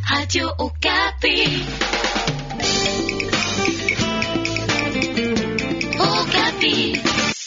Radio Okapi. Okapi.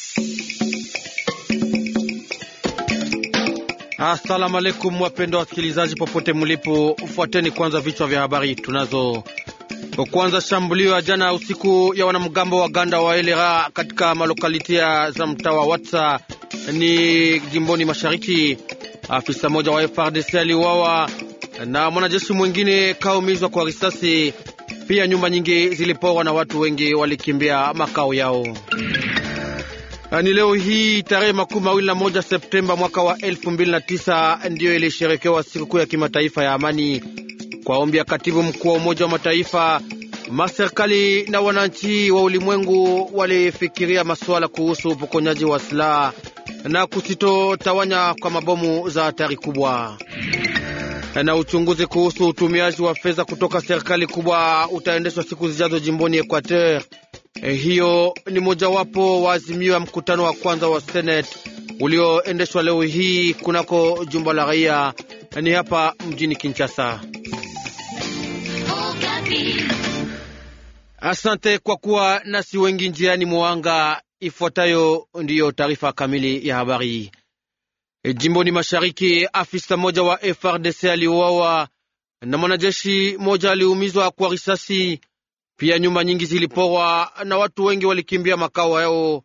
Asalamu alaikum, wapendwa wasikilizaji popote mlipo, fuateni kwanza vichwa vya habari tunazo. Kwanza, shambulio ya jana usiku ya wanamgambo wa Ganda wa Elera katika malokalitia za mtaa wa Watsa ni jimboni mashariki. Afisa mmoja wa FRDC aliuawa na mwanajeshi mwingine kaumizwa kwa risasi. Pia nyumba nyingi ziliporwa na watu wengi walikimbia makao yao. Ni leo hii tarehe makumi mawili na moja Septemba mwaka wa elfu mbili na tisa ndiyo ilisherekewa sikukuu ya kimataifa ya amani. Kwa ombi ya katibu mkuu wa Umoja wa Mataifa, maserikali na wananchi wa ulimwengu walifikiria masuala kuhusu upokonyaji wa silaha na kusitotawanya kwa mabomu za hatari kubwa. Na uchunguzi kuhusu utumiaji wa fedha kutoka serikali kubwa utaendeshwa siku zijazo jimboni Equateur. Eh, hiyo ni mojawapo wa azimio ya mkutano wa kwanza wa Senate ulioendeshwa leo hii kunako jumba la raia ni hapa mjini Kinshasa. Okapi. Asante kwa kuwa nasi wengi njiani mwanga. Ifuatayo ndiyo taarifa kamili ya habari. E, jimboni mashariki, afisa mmoja wa FRDC aliuawa na mwanajeshi mmoja aliumizwa kwa risasi. Pia nyumba nyingi ziliporwa na watu wengi walikimbia makao yao.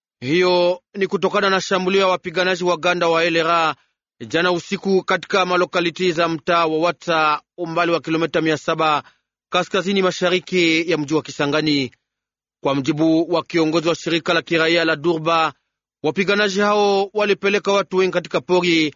Hiyo ni kutokana na shambulio ya wapiganaji wa Ganda wa Elera jana usiku katika malokaliti za mtaa wa Watsa, umbali wa kilomita mia saba kaskazini mashariki ya mji wa Kisangani. Kwa mjibu wa kiongozi wa shirika la kiraia la Durba, wapiganaji hao walipeleka watu wengi katika pori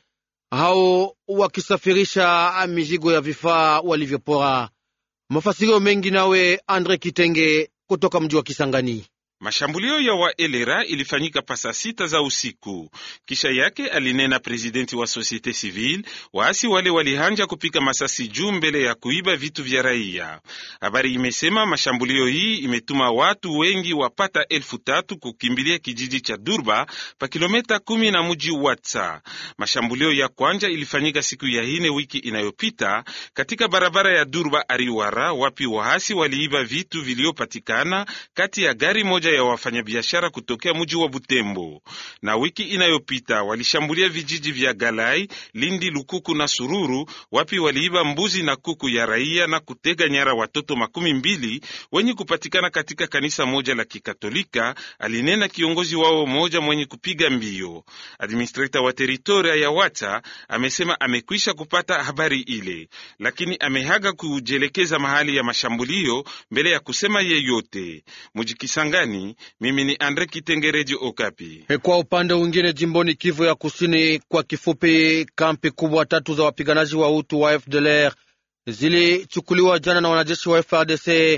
hao wakisafirisha mizigo ya vifaa walivyopora. Mafasirio mengi nawe Andre Kitenge kutoka mji wa Kisangani. Mashambulio ya wa elera ilifanyika pasa sita za usiku. Kisha yake alinena presidenti wa societe civile, waasi wale walihanja kupika masasi juu mbele ya kuiba vitu vya raia. Habari imesema mashambulio hii imetuma watu wengi wapata elfu tatu kukimbilia kijiji cha Durba pa kilometa kumi na muji Watsa. Mashambulio ya kwanja ilifanyika siku ya ine wiki inayopita katika barabara ya Durba Ariwara, wapi waasi waliiba vitu viliopatikana kati ya gari moja ya wafanyabiashara kutokea mji wa Butembo. Na wiki inayopita walishambulia vijiji vya Galai, Lindi, Lukuku na Sururu, wapi waliiba mbuzi na kuku ya raia na kutega nyara watoto makumi mbili wenye kupatikana katika kanisa moja la Kikatolika, alinena kiongozi wao moja mwenye kupiga mbio. Administrator wa teritoria ya Wata amesema amekwisha kupata habari ile, lakini amehaga kujelekeza mahali ya mashambulio mbele ya kusema yeyote. Mujikisangani mimi ni Andre Kitengereji Okapi. Kwa upande mwingine, jimboni Kivu ya Kusini, kwa kifupi, kampi kubwa tatu za wapiganaji wa Hutu wa FDLR zilichukuliwa jana na wanajeshi wa FRDC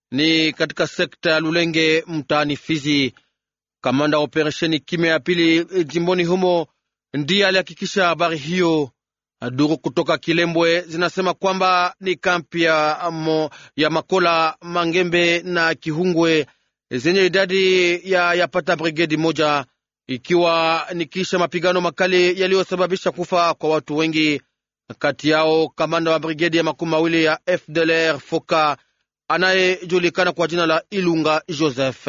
ni katika sekta ya Lulenge mtaani Fizi. Kamanda wa operesheni kimya ya pili jimboni humo ndiye alihakikisha habari hiyo. Duru kutoka Kilembwe zinasema kwamba ni kampi ya, mo, ya Makola, Mangembe na Kihungwe zenye idadi ya yapata brigedi moja, ikiwa ni kisha mapigano makali yaliyosababisha kufa kwa watu wengi, kati yao kamanda wa brigedi ya makumi mawili ya FDLR Foka anayejulikana kwa jina la Ilunga Joseph.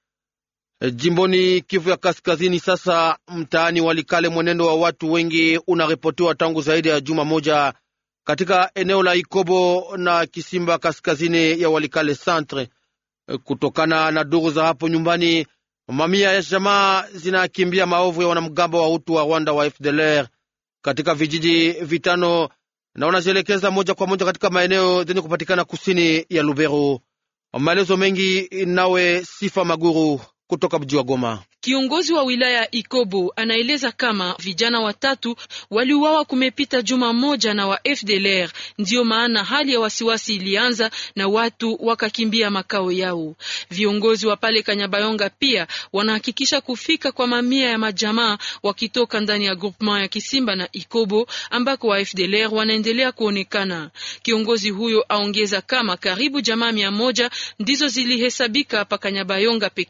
Jimboni Kivu ya Kaskazini, sasa mtaani Walikale, mwenendo wa watu wengi unaripotiwa tangu zaidi ya juma moja katika eneo la Ikobo na Kisimba, kaskazini ya Walikale Centre. Kutokana na duru za hapo nyumbani, mamia ya jamaa zinakimbia maovu ya wanamgambo wa Hutu wa Rwanda wa FDLR katika vijiji vitano na wanajielekeza moja kwa moja katika maeneo zenye kupatikana kusini ya Lubero. Maelezo mengi nawe Sifa Maguru kutoka mji wa Goma. Kiongozi wa wilaya ya Ikobo anaeleza kama vijana watatu waliuawa kumepita juma moja na wa FDLR. Ndiyo maana hali ya wasiwasi ilianza na watu wakakimbia makao yao. Viongozi wa pale Kanyabayonga pia wanahakikisha kufika kwa mamia ya majamaa wakitoka ndani ya groupement ya Kisimba na Ikobo ambako wa FDLR wanaendelea kuonekana. Kiongozi huyo aongeza kama karibu jamaa mia moja ndizo zilihesabika pa Kanyabayonga peke yake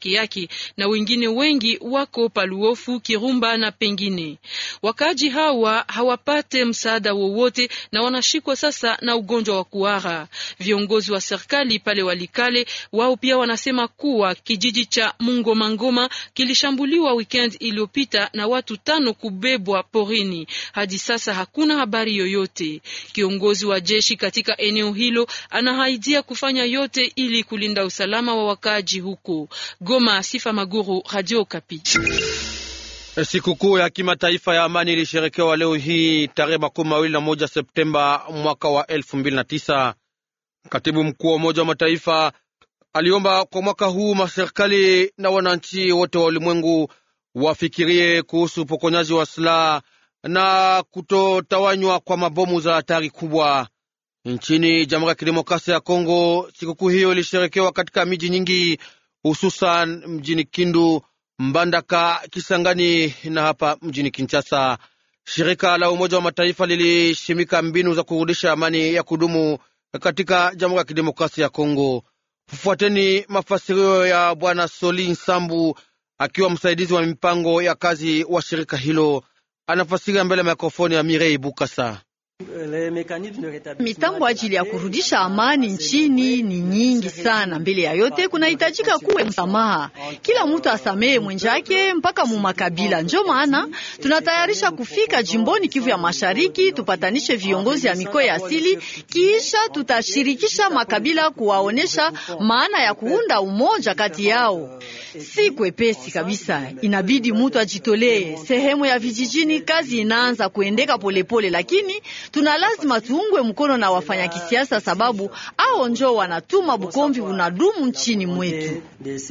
na wengine wengi wako Paluofu, Kirumba na pengine. Wakaaji hawa hawapate msaada wowote na wanashikwa sasa na ugonjwa wa kuhara. Viongozi wa serikali pale Walikale wao pia wanasema kuwa kijiji cha Mungomangoma kilishambuliwa weekend iliyopita na watu tano kubebwa porini. Hadi sasa hakuna habari yoyote. Kiongozi wa jeshi katika eneo hilo anahaidia kufanya yote ili kulinda usalama wa wakaaji huko Goma. Sifa Maguru, Radio Kapi. Sikukuu ya kimataifa ya amani ilisherekewa leo hii tarehe makumi mawili na moja Septemba mwaka wa elfu mbili na tisa. Katibu mkuu wa Umoja wa Mataifa aliomba kwa mwaka huu maserikali na wananchi wote wa ulimwengu wafikirie kuhusu upokonyaji wa silaha na kutotawanywa kwa mabomu za hatari kubwa nchini Jamhuri ya Kidemokrasia ya Kongo. Sikukuu hiyo ilisherekewa katika miji nyingi, hususan mjini Kindu, Mbandaka, Kisangani na hapa mjini Kinshasa. Shirika la Umoja wa Mataifa lilishimika mbinu za kurudisha amani ya kudumu katika Jamhuri ya Kidemokrasia ya Kongo. Fuateni mafasirio ya Bwana Soli Nsambu akiwa msaidizi wa mipango ya kazi wa shirika hilo, anafasiria mbele ya mikrofoni ya Mirei Bukasa. Mitambo ajili ya kurudisha amani nchini ni nyingi sana. Mbele ya yote, kunahitajika kuwe msamaha, kila mtu asamehe mwenjake mpaka mu makabila. Njo maana tunatayarisha kufika jimboni Kivu ya Mashariki, tupatanishe viongozi ya mikoa ya asili, kisha tutashirikisha makabila kuwaonesha maana ya kuunda umoja kati yao. Si kwepesi kabisa, inabidi mtu ajitolee. Sehemu ya vijijini kazi inaanza kuendeka polepole, lakini tuna lazima tuungwe mkono na wafanya kisiasa, sababu ao njo wanatuma bukomvi unadumu nchini mwetu.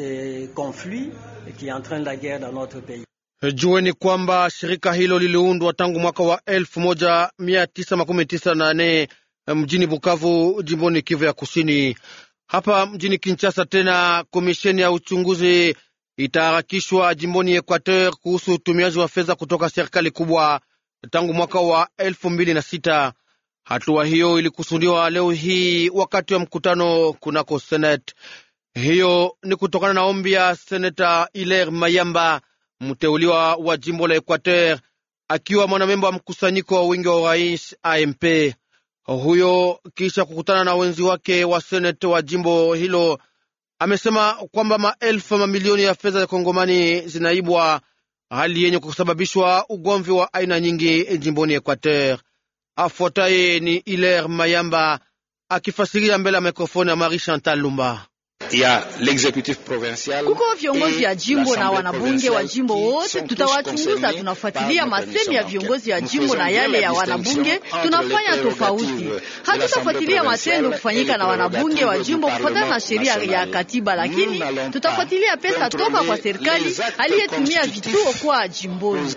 Jueni kwamba shirika hilo liliundwa tangu mwaka wa elfu moja mia tisa makumi tisa na nane mjini Bukavu, jimboni Kivu ya Kusini. Hapa mjini Kinshasa tena komisheni ya uchunguzi itaharakishwa jimboni Equateur kuhusu utumiaji wa fedha kutoka serikali kubwa tangu mwaka wa elfu mbili na sita. Hatua hiyo ilikusudiwa leo hii wakati wa mkutano kunako Senate. Hiyo ni kutokana na ombi ya seneta Hilaire Mayamba, mteuliwa wa jimbo la Equateur, akiwa mwanamemba wa mkusanyiko wa wingi wa urais AMP. Huyo kisha kukutana na wenzi wake wa senate wa jimbo hilo, amesema kwamba maelfu mamilioni ya fedha za Kongomani zinaibwa, hali yenye kusababishwa ugomvi wa aina nyingi jimboni Equateur. Afuataye ni Hilaire Mayamba akifasiria mbele ya mikrofoni ya Marie Chantal Lumba. Kuko viongozi ya jimbo na wanabunge wa jimbo wote, tutawachunguza. Tunafuatilia masemi ya viongozi ya jimbo na yale ya wanabunge, tunafanya tofauti. Hatutafuatilia matendo kufanyika na wanabunge wa jimbo kufuatana na sheria ya katiba, lakini tutafuatilia pesa toka kwa serikali aliyetumia vituo kwa jimboni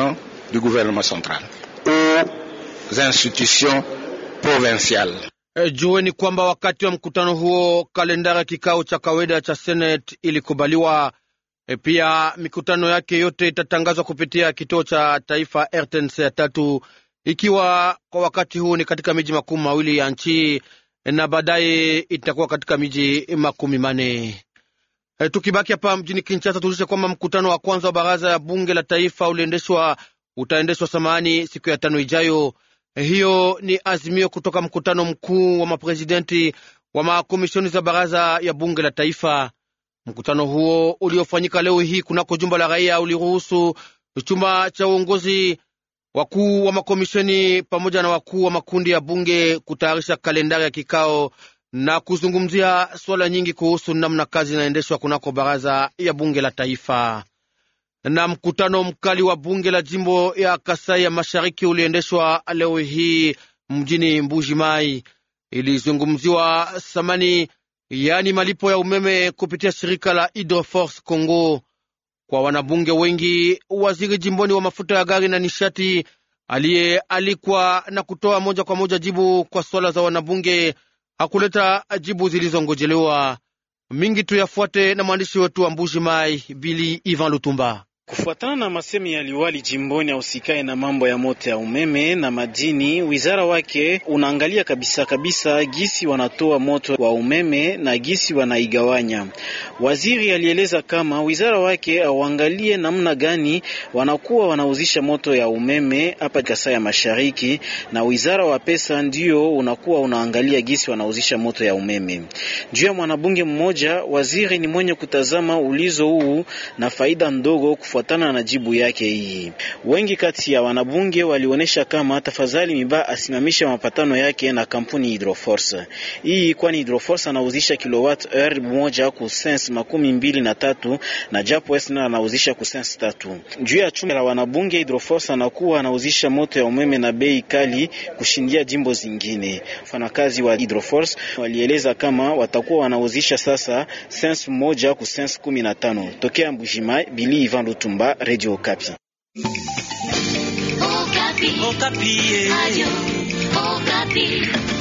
E, jueni kwamba wakati wa mkutano huo kalendari ya kikao cha kawaida cha Senate ilikubaliwa. E, pia mikutano yake yote itatangazwa kupitia kituo cha taifa RTNC ya tatu, ikiwa kwa wakati huu ni katika miji makumi mawili ya nchi na baadaye itakuwa katika miji makumi mane. E, tukibaki hapa mjini Kinshasa, tulishe kwamba mkutano wa kwanza wa baraza ya bunge la taifa uliendeshwa utaendeshwa samani siku ya tano ijayo. Hiyo ni azimio kutoka mkutano mkuu wa maprezidenti wa makomishoni za baraza ya bunge la taifa. Mkutano huo uliofanyika leo hii kunako jumba la raia uliruhusu chumba cha uongozi, wakuu wa makomishoni pamoja na wakuu wa makundi ya bunge kutayarisha kalendari ya kikao na kuzungumzia swala nyingi kuhusu namna kazi inaendeshwa kunako baraza ya bunge la taifa na mkutano mkali wa bunge la jimbo ya Kasai ya mashariki uliendeshwa leo hii mjini Mbuji Mai. Ilizungumziwa thamani, yaani malipo ya umeme kupitia shirika la Hydroforce Congo kwa wanabunge wengi. Waziri jimboni wa mafuta ya gari na nishati aliyealikwa na kutoa moja kwa moja jibu kwa swala za wanabunge hakuleta jibu zilizongojelewa. Mingi tuyafuate na mwandishi wetu wa Mbuji Mai, Bili Ivan Lutumba. Kufuatana na masemi ya liwali jimboni ausikae na mambo ya moto ya umeme na madini, wizara wake unaangalia kabisa kabisa gisi wanatoa moto wa umeme na gisi wanaigawanya. Waziri alieleza kama wizara wake auangalie namna gani wanakuwa wanauzisha moto ya umeme hapa Kasai ya Mashariki, na wizara wa pesa ndio unakuwa unaangalia gisi wanauzisha moto ya umeme. Juu ya mwanabunge mmoja, waziri ni mwenye kutazama ulizo huu na faida ndogo kufuatana na jibu yake hii. Wengi kati ya wanabunge walionyesha kama tafadhali Miba asimamishe mapatano yake na kampuni Hydroforce hii, kwani Hydroforce anauzisha kilowatt hour moja ku sense makumi mbili na tatu na japo Esna anauzisha ku sense tatu. Juu ya chumba la wanabunge, Hydroforce anakuwa anauzisha moto ya umeme na bei kali kushindia jimbo zingine. Wafanyakazi wa Hydroforce walieleza kama watakuwa wanauzisha sasa sense moja ku sense kumi na tano. Tokea Mbujima, Bili Ivan Lutumba, Radio Okapi. Okapi. Okapi. Radio Okapi.